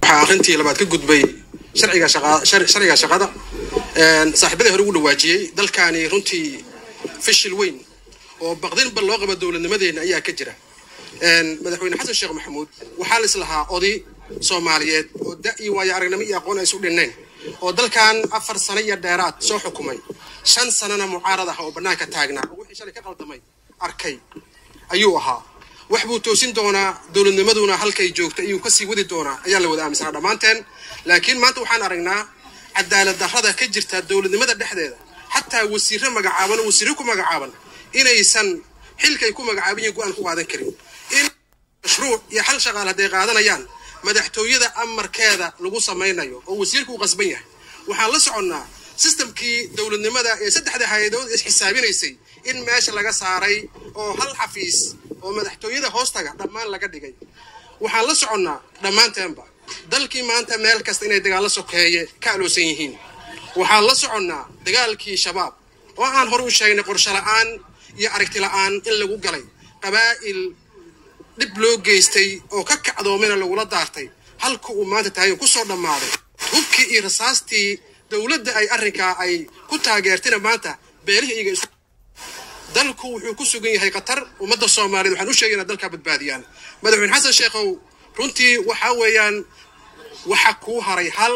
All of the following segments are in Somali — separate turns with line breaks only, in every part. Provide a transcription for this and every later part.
waxaa arrintii labaad ka gudbay sharciga shaqa- shar- sharciga shaqada saaxiibadii hore ugu dhawaajiyey dalkaani runtii fishil weyn oo baqdinba loo qabo dowladnimadeena ayaa ka jira madaxweyne xasan sheekh maxamuud waxaa la islahaa oday soomaaliyeed oo da iyo waayo aragnimo iyo aqoon ay isu dhinnayn oo dalkan afar sano iyo dheeraad soo xukumay shan sanana mucaarad ah oo bannaanka taagnaa oo wixii shalay ka qaldamay arkay ayuu ahaa wax buu toosin doonaa dowladnimaduna halkay joogta ayuu kasii wadi doonaa ayaa la wada aaminsanaa dhammaanteen laakiin maanta waxaan aragnaa cadaalad darrada ka jirta dowladnimada dhexdeeda xataa wasiirro magacaaban oo wasiirro ku magacaaban inaysan xilkay ku magacaaban yihiin go-aan ku qaadan karin in mashruuc iyo xal shaqaal hadday qaadanayaan madaxtooyada amarkeeda lagu samaynayo oo wasiirku uu qasban yahay waxaan la soconnaa sistamkii dowladnimada ee saddexda hay-adood isxisaabinaysay in meesha laga saaray oo hal xafiis oo madaxtooyada hoostaga dhammaan laga dhigay waxaan la soconnaa dhammaanteenba dalkii maanta meel kasta inay dagaallo sokeeye ka aloosan yihiin waxaan la soconnaa dagaalkii shabaab oo aan hore u sheegnay qorsho la'aan iyo aragti la'aan in lagu galay qabaa'il dhib loo geystay oo ka kacdoomena lagula daartay halka uu maanta tahay ku soo dhammaaday hubkii iyo rasaastii dowladda ay arrinkaa ay ku taageertayna maanta beelihii iyaga isu dalku wuxuu ku sugan yahay qatar ummadda soomaaliyeed waxaan u sheegay inaad dalkaa badbaadiyaan madaxweyne xasan sheekhow runtii waxaa weeyaan waxa kuu haray hal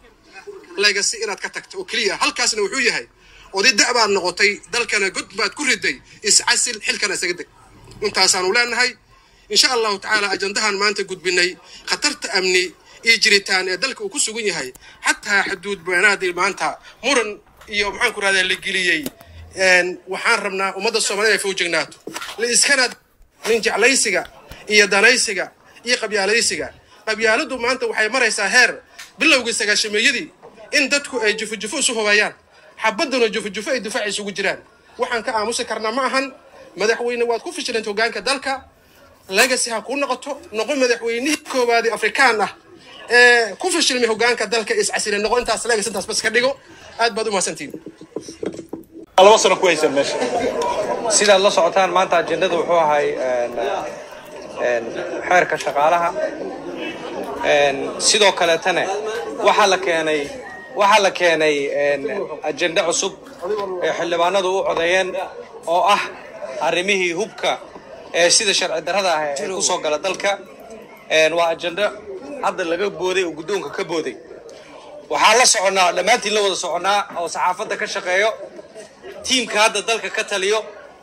legacy inaad ka tagto oo keliya halkaasna wuxuu yahay oday da' baad noqotay dalkana god baad ku riday iscasil xilkana isaga deg intaasaanu leenahay insha allahu tacaala ajandahan maanta gudbinay khatarta amni iyo jiritaan ee dalka uu ku sugan yahay xataa xuduud beenaadii maanta muran iyo maxaan ku rahdaa la geliyey waxaan rabnaa ummadda soomaaliyed inay fowjignaato la iskana nin jeclaysiga iyo danaysiga iyo qabyaalaysiga qabyaaladu maanta waxay maraysaa heer bilowgii sagaashameeyadii in dadku ay jufo-jufo isu hubayaan xabaduna jufo-jufo ay difaac isugu jiraan waxaan ka aamusi karnaa ma ahan madaxweyne waad ku fishilanta hogaanka dalka legacy ha kuu noqoto noqo madaxweynihii koowaadii afrikaan ah ee ku fishilmay hogaanka dalka iscasile noqo intaas legacy intaas bas ka dhigo aad baad u mahadsantihin
laba sano ku haysan meesha
sidaad la socotaan maanta ajendada wuxuu ahay xeerka shaqaalaha sidoo kaleetana waxaa la keenay waxaa la keenay ajende cusub ee xildhibaanadu u codeeyeen oo ah arrimihii hubka ee sida sharci darrada ah ee ku soo gala dalka waa ajende hadda laga booday oo guddoonka ka booday waxaan la soconnaa dhammaantiin la wada soconnaa oo saxaafadda ka shaqeeyo tiimka hadda dalka ka taliyo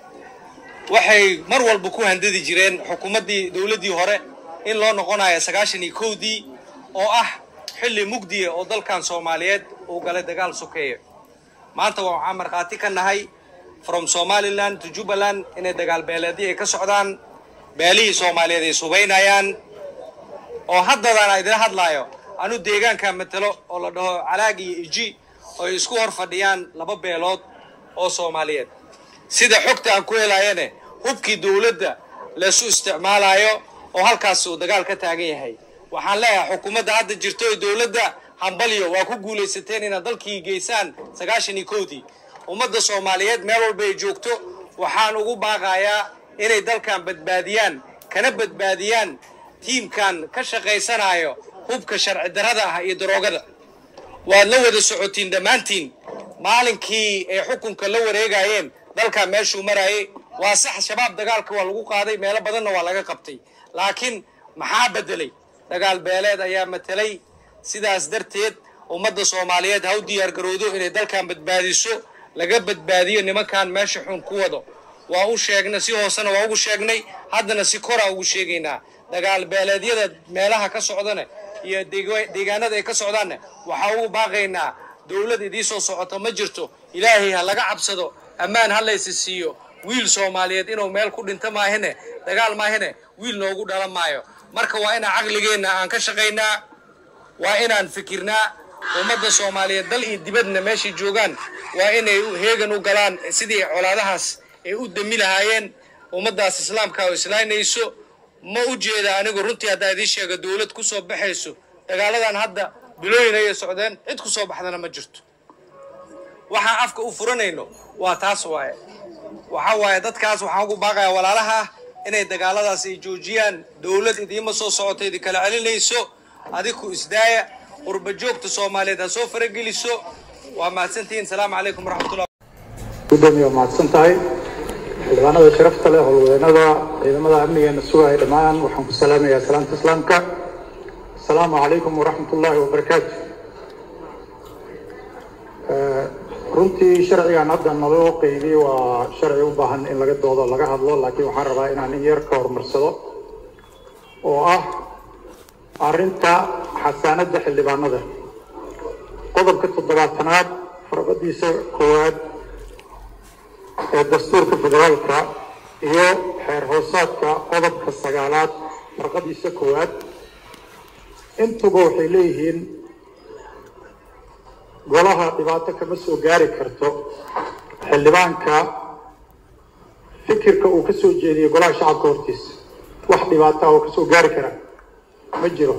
waxay mar walba ku handadi jireen xukuumaddii dowladdii hore in loo noqonayo sagaashan iyo kowdii oo ah xilli mugdiya oo dalkan soomaaliyeed uu galay dagaal sokeeye maanta waxaan markhaati ka nahay from somaliland to jubbaland inay dagaal beeleedyo ay ka socdaan beelihii soomaaliyeed ay subaynayaan oo haddadaan idila hadlaayo anu deegaanka matalo oo la dhaho calaag iyo iji oo ay isku hor fadhiyaan laba beelood oo soomaaliyeed sida xogta aan ku helaayane hubkii dowladda laysu isticmaalayo oo halkaas uu dagaal ka taagan yahay waxaan leeyahay xukuumadda hadda jirto ee dowladda hambalyo waa ku guulaysateen inaad dalkii geysaan sagaashan iyo kowdii ummadda soomaaliyeed meel walba ay joogto waxaan ugu baaqayaa inay dalkan badbaadiyaan kana badbaadiyaan tiimkan ka shaqaysanayo hubka sharci darrada ah iyo daroogada waad la wada socotiin dhammaantiin maalinkii ay xukunka la wareegayeen dalkaa meeshuu marayay waa sax shabaab dagaalka waa lagu qaaday meelo badanna waa laga qabtay laakiin maxaa beddelay dagaal beeleed ayaa matelay sidaas darteed ummadda soomaaliyeed ha u diyaargarowdo inay dalkan badbaadiso laga badbaadiyo nimankan meesha xun ku wado waa u sheegnay si hoosena waa ugu sheegnay haddana si koraa ugu sheegaynaa dagaal beeleedyada meelaha ka socdana iyo deegaanada ay ka socdaanna waxaa ugu baaqaynaa dowlad idii soo socoto ma jirto ilaahay ha laga cabsado ammaan ha laysi siiyo wiil soomaaliyeed inuu meel ku dhinto maahine dagaal maahine wiil noogu dhalan maayo marka waa inaan caqligeenna aan ka shaqaynaa waa inaan fikirnaa ummadda soomaaliyeed dal iyo dibadna meeshay joogaan waa inay heegan u galaan sidii colaadahaas ay u dami lahaayeen ummaddaas islaamka oo islaynayso ma u jeeda anigu runtii haddaa idiin sheega dowlad ku soo baxayso dagaaladan hadda bilooyin ayay socdeen cid ku soo baxdana ma jirto waxaan afka u furanayno waa taas waaye waxa waaye dadkaas waxaan ugu baaqayaa walaalaha ah inay dagaaladaas ay joojiyaan dowlad idiima soo socota idi kala celinayso adiku isdaaya qurba joogta soomaaliyeed ha soo farageliso waa mahadsantihiin salaamu calaykum waraxmatullah
gudoomiye waa mahadsan tahay xildhibaanada sharafta leh howlwadeennada ciidamada amnigeena sugaya dhammaan waxaan ku salaamayaa salaamta islaamka asalaamu calaykum waraxmat ullaahi wabarakaatu runtii sharcigan hadda naloo qeybiyey waa sharci u baahan in laga doodo laga hadlo laakiin waxaan rabaa inaan in yar ka horumarsado oo ah arrinta xasaanadda xildhibaanada qodobka toddobaatanaad farqadiisa koowaad ee dastuurka federaalka iyo xeer hoosaadka qodobka sagaalaad farqadiisa koowaad intuba waxay leeyihiin golaha dhibaato kama soo gaari karto xildhibaanka fikirka uu ka soo jeediyey golaha shacabka hortiisa wax dhibaata oo kasoo gaari kara ma jiro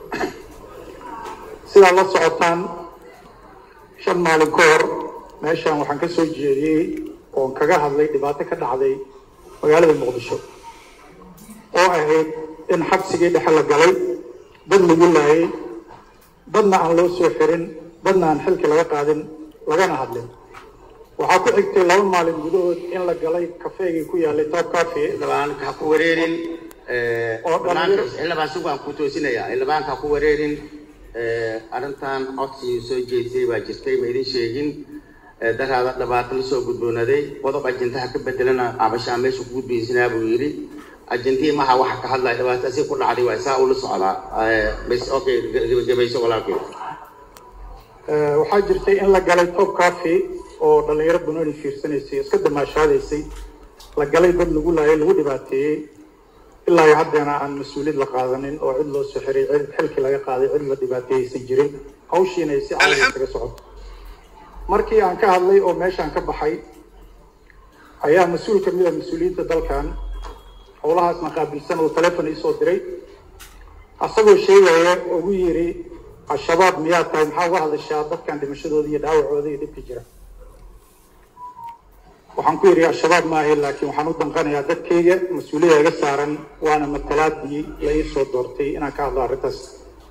sidaa la socotaan shan maalin ka hor meeshan waxaan ka soo jeediyey oon kaga hadlay dhibaato ka dhacday magaalada muqdisho oo ahayd in xabsigii dhexe la galay dad lagu laayay dadna aan loo soo xirin dadna aan xilki laga qaadin lagana hadlin waxaa ku xigtay laba maalin gudahood in la galay kafeegii ku yaalay top cafe
xildhibaanka ha ku wareerin
Oo dhalinyaro-
xildhibaan si waan ku toosinayaa xildhibaanka ha ku wareerin arrintan codsigii soo jeedisay baa jirtay ma idin sheegin Eh, daraada dhibaato la soo gudboonaday qodob ajendaha ka bedelana cabashaa meesha ku gudbaysanaa buu yidhi ajentii maha waxa ka hadlaya dhibaato si ku dhacday waa saa ula socdaa Eh, bas okay gebagabayso walaalkay
Eh, waxaa jirtay in la galay top cafe oo dhalinyaro banooni fiirsanaysay iska damaashaadaysay la galay dad lagu laayay lagu dhibaateeyey ilaa iyo haddeena aan mas-uuliyad la qaadanin oo cid loo soo xiray cid xilki laga qaaday cid la dhibaateeyeysan jirin hawshiina ay si caadi kaga socoto markii aan ka hadlay oo meeshaan ka baxay ayaa mas-uul ka mid a mas-uuliyiinta dalkan howlahaasna qaabilsan oo telefon iisoo diray asagoo sheegaya ugu yiri al-shabaab miyaa tahay maxaa uga hadashaa dadkan dhimashadooda iyo dhaawacooda iyo dhibka jira waxaan ku yidhi al-shabaab maahe laakiin waxaan u danqanayaa dadkayga mas-uuliyada iga saaran waana matalaadii la ii soo doortay inaan ka hadlo arrintaas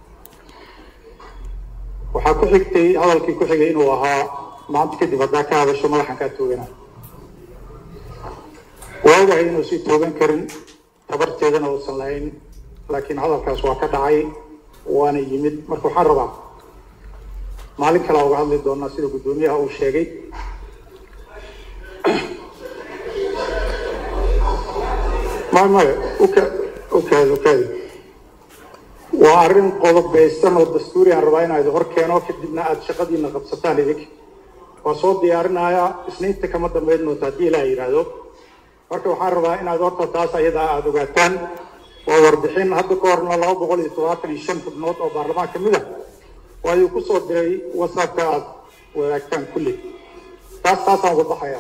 waxaa ku xigtay hadalkii ku xigay inuu ahaa maanta kadib haddaa ka hadasho madaxan kaa toogana waa ogahay inuusan toogan karin tabarteedana uusan lahayn laakiin hadalkaas waa ka dhacay waana yimid marka waxaan rabaa maalin kale uga hadli doonaa sida guddoomiyaha uu sheegay maya maya uka ukaadi ukaadi waa arrin qodobeysan oo dastuuri aan rabaa inaa idin hor keeno kadibna aada shaqadiina qabsataan idinka waa soo diyaarinayaa isniinta kama dambayn doonta haddii ilaah yidhaahdo marka waxaan rabaa inaad horta taas ayadaa aada ogaataan waa warbixin hadda ka horna laba boqol iyo todobaatan iyo shan xubnood oo baarlamaan ka mid ah waa idin ku soo diray whatsappka aada wadaagtaan kulli taas taasaan uga baxayaa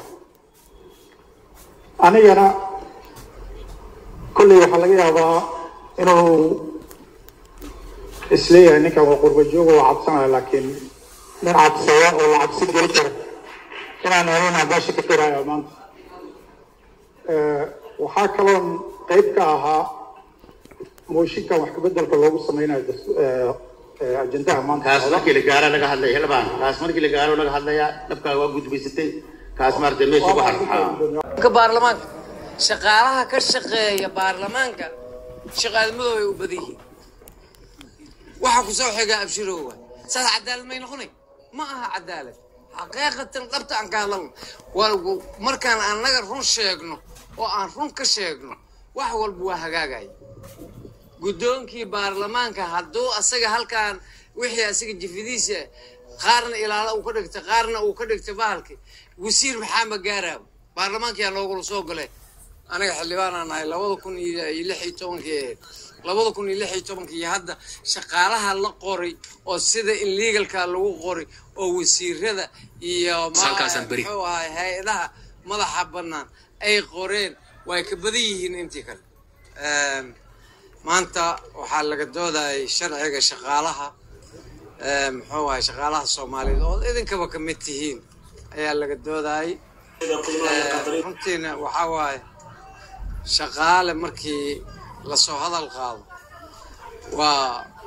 anigana kolley waxaa laga yaabaa inuu isleeyahay ninkan waa qurba jooga waa cabsanaya laakiin nin cabsaya oo la cabsi geli kara inaan anina meesha ka firaya maanta Eh, waxaa kaloon qayb ka ahaa mooshinkan wax kabeddelka loogu sameynayo das- eh, eh, ajendaha maanta
kaas
socda.
markii la gaaro laga hadlaya xildhibaan kaas markii la gaaro laga hadlayaa dhabkaaga waa gudbaysatay kaas maaragtay meesha ku har
ka baarlamaanka shaqaalaha ka shaqeeya baarlamaanka shaqaalamadooda ay u badan yihiin waxa ku soo xiga abshiroowa saas cadaalad may noqonay ma aha cadaalad xaqiiqatan dhabta aan ka hadalno waa markaan annaga run sheegno oo aan run ka sheegno wax walba waa hagaagaya guddoonkii baarlamaanka hadduu asaga halkaan wixii asaga jifidiisa qaarna ilaala uu ka dhigtay qaarna uu ka dhigtay bahalkii wasiir maxaa ma gaaraaba baarlamaankiyaa loogula soo galay aniga xildhibaanaan nahay labada kun iyo iyo lix iyo tobankii ahayd labada kun iyo lix iyo tobankii iyo hadda shaqaalaha la qoray oo sida illegalka lagu qoray oo wasiirada iyo ma- muxuu ahay hay-adaha madaxa bannaan ay qoreen way ka badan yihiin intii kale Ehm, maanta waxaa laga doodayay sharciga shaqaalaha ehm, muxuu ahay shaqaalaha soomaaliyeed oo idinkaba ka mid tihiin ayaa laga doodayay Eh, runtiina waxaa waaye shaqaale markii lasoo hadal qaado waa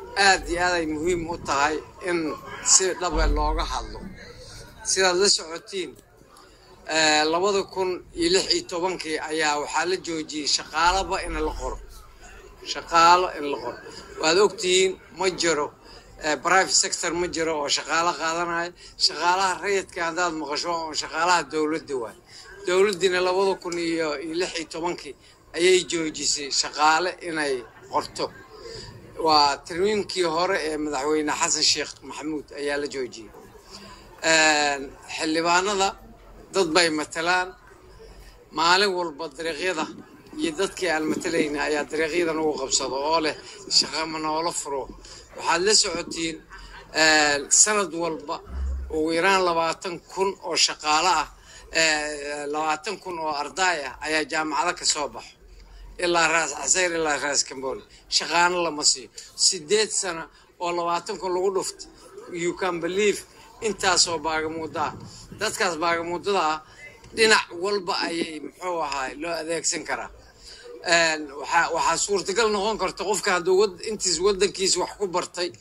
aad iyo aad ay muhiim u tahay in si dhabe looga hadlo sidaad la socotiin labada kun iyo lix iyo tobankii ayaa waxaa la joojiyey shaqaalaba in la qoro shaqaalo in la qoro waad ogtihiin ma jiro private sector ma jiro oo shaqaalo qaadanaya shaqaalaha rayidka haddaad maqasho oo shaqaalaha dowladda waay dowladdiina labada kun iyo iyo lix iyo tobankii ayay joojisay shaqaale inay qorto waa tarmiimkii hore ee madaxweyne xasan sheekh maxamuud ayaa la joojiyey xildhibaanada dad bay matalaan maalin walba dariiqyada iyo dadkii aan matalayna ayaa dariiqyadan ugu qabsado oo leh shaqa ma noola furo waxaad la socotiin sanad walba ugu yaraan labaatan kun oo shaqaale ah labaatan kun oo ardaay ah ayaa jaamacado ka soo baxo ilaa raas casayr ilaa raas cambooli shaqaano lama siiyo sideed sano oo labaatan kun lagu dhufto you can believe intaasoo baagamuuda ah dadkaas baagamuudada ah dhinac walba ayay muxuu ahaa loo adeegsan karaa waxaa waxaa suurtagal noqon karta qofka hadduu intiis waddankiisa wax ku bartay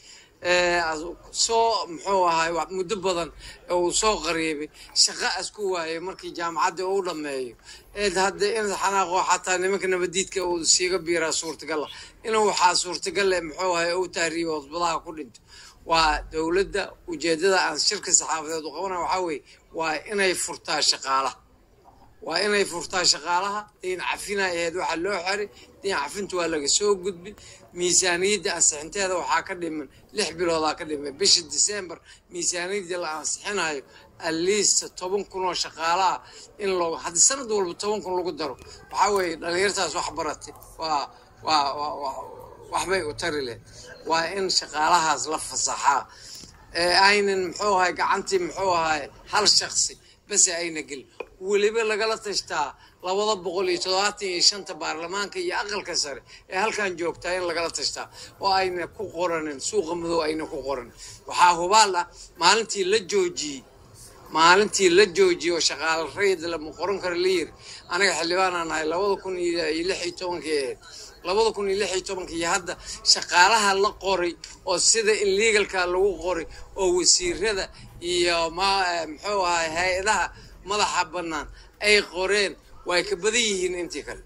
soo muxuu ahaay muddo badan uu soo qariibay shaqa asku waayay markii jaamacaddii uu dhammeeyo eed hadda in xanaaqo xataa nimanka nabadiidka uu siiga biiraa suurtagal ah inuu waxaa suurtagal eh muxuu ahay uu taariibo cusbadaha ku dhinto waa dowladda ujeeddada aan shirka saxaafadeed u qabana waxaa weeye waa inay furtaa shaqaalaha waa inay furtaa shaqaalaha dayn cafina ahayd waxaa loo xiray dayn cafinta waa laga soo gudbi miisaaniyadda ansixinteeda waxaa ka dhiman lix biloodaa ka dhiman bisha december miisaaniyadda la ansixinayo atleast toban kun oo shaqaalaha in loo haddii sanad walba toban kun lagu daro waxaa weeye dhalinyartaas wax baratay waa waa waa waxbay u tari leh waa in shaqaalahaas la fasaxaa ee aynan muxuu ahay gacantii muxuu ahay hal shaksi base ayna gelin weliba lagala tashtaa labada boqol iyo toddobaatan iyo shanta baarlamaanka iyo aqalka sare ee halkan joogtaa in lagala tashtaa oo ayna ku qoranin suuqa madow ayna ku qoranin waxaa hubaal ah maalintii la joojiyey maalintii la joojiyey oo shaqaale rayid lama qoran karo la yiri anaga xildhibaanaan nahay labada kun iyo lix iyo tobankii ahayd labada kun iyo lix iyo tobankii iyo hadda shaqaalaha la qoray oo sida in legalka lagu qoray oo wasiirada iyo ma muxuu ahay hay-adaha madaxa bannaan ay qoreen way ka badan yihiin intii kale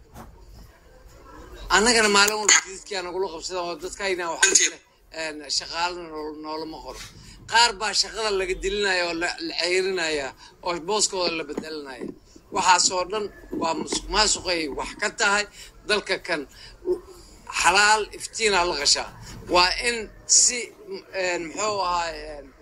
annagana maalin walba jididkaa nagula qabsada oo dadkayna waxaa shaqaalo noolama qoro qaar baa shaqada laga dilinaya oo la ceyrinaya oo booskooda la bedelinaya waxaasoo dhan waa musuq maasuqay wax ka tahay dalka kan xalaal iftiinaa la qashaa waa in si muxuu ahaay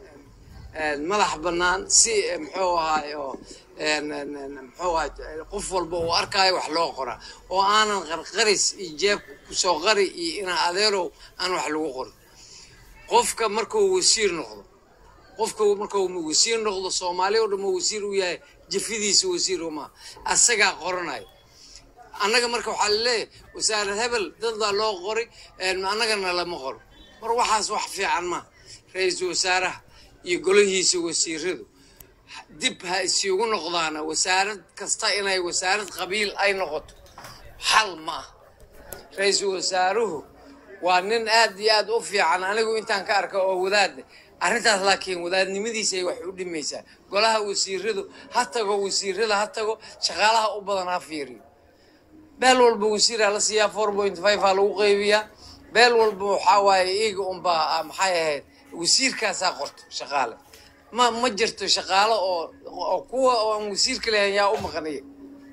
madax bannaan si muxuu ahaay oo muxuu ahay qof walba uu arkaayo wax loo qoraa oo aanan qarqaris iyo jeeb kusoo qari iyo ina adeerow aan wax lagu qorin qofka markuu wasiir noqdo qofka markuu wasiir noqdo soomaali o dhan wasiir u yahay jafidiisa wasiir uma asagaa qoranayo annaga marka waxaa laleeyahay wasaarad hebel dad baa loo qori annagana lama qoro mar waxaas wax fiican ma ra-iisul wasaaraha iyo golahiisa wasiiradu dib ha isiugu noqdaana wasaarad kasta inay wasaarad qabiil ay noqoto xal ma ah ra-iisul wasaaruhu waa nin aad iyo aad u fiican anigu intaan ka arka oo wadaadda arrintaas laakiin wadaadnimadiisay wax u dhimaysaa golaha wasiiradu ha tago wasiirada ha tago shaqaalaha u badan ha fiiriyo beel walba wasiiraa la siiyaa four point five aa lagu qaybiyaa beel walba waxaa waaye iiga unbaa maxay ahayd wasiirkaasaa qorto shaqaale ma ma jirto shaqaalo oo oo kuwa oo aan wasiirka lahayn yaa u maqaniya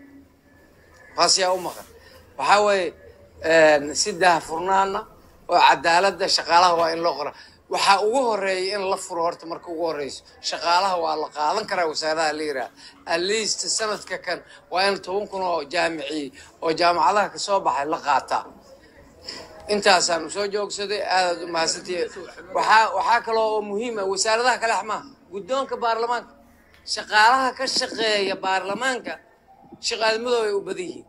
taas yaa u maqan waxaa weeye si daahfurnaana oo cadaaladda shaqaalaha waa in loo qora waxaa ugu horeeya in la furo horta marka ugu horeyso shaqaalaha waa la qaadan karaa wasaaradaha la yiraah at least sanadka kan waa in toban kun oo jaamiciy oo jaamacadaha kasoo baxay la qaataa intaasaan usoo joogsaday aadaad u mahadsantihi waxaa waxaa kaloo oo muhiima wasaaradaha kale axmaa guddoonka baarlamaanka shaqaalaha ka shaqeeya baarlamaanka shaqaadmadooda ay u badan yihiin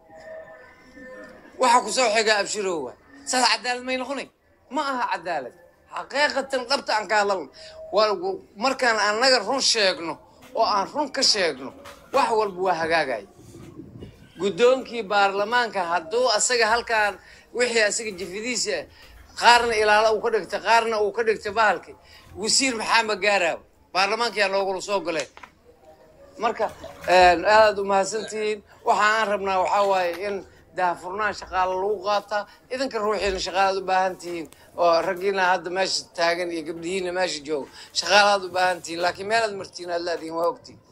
waxa kusoo xigaa abshiroowa saas cadaalad may noqonay ma aha cadaalad xaqiiqatan dhabta aan ka hadalno markaan annaga run sheegno oo aan run ka sheegno wax walba waa hagaagaya guddoonkii baarlamaanka hadduu asaga halkaan wixii asaga jifidiisa qaarna ilaala uu ka dhigtay qaarna uu ka dhigtay bahalkii wasiir maxaa magaaraaw baarlamaankayaa noogula soo galeen marka aadaad umahadsantihiin waxa aan rabnaa waxaa waaye in daahfurnaan shaqaale lagu qaataa idinka ruuxiina shaqaalaad u baahan tihiin oo raggiina hadda meesha taagan iyo gabdhihiina meesha jooga shaqaalaad u baahan tihiin laakiin meelaad martiin aad laadihin waa ogtiin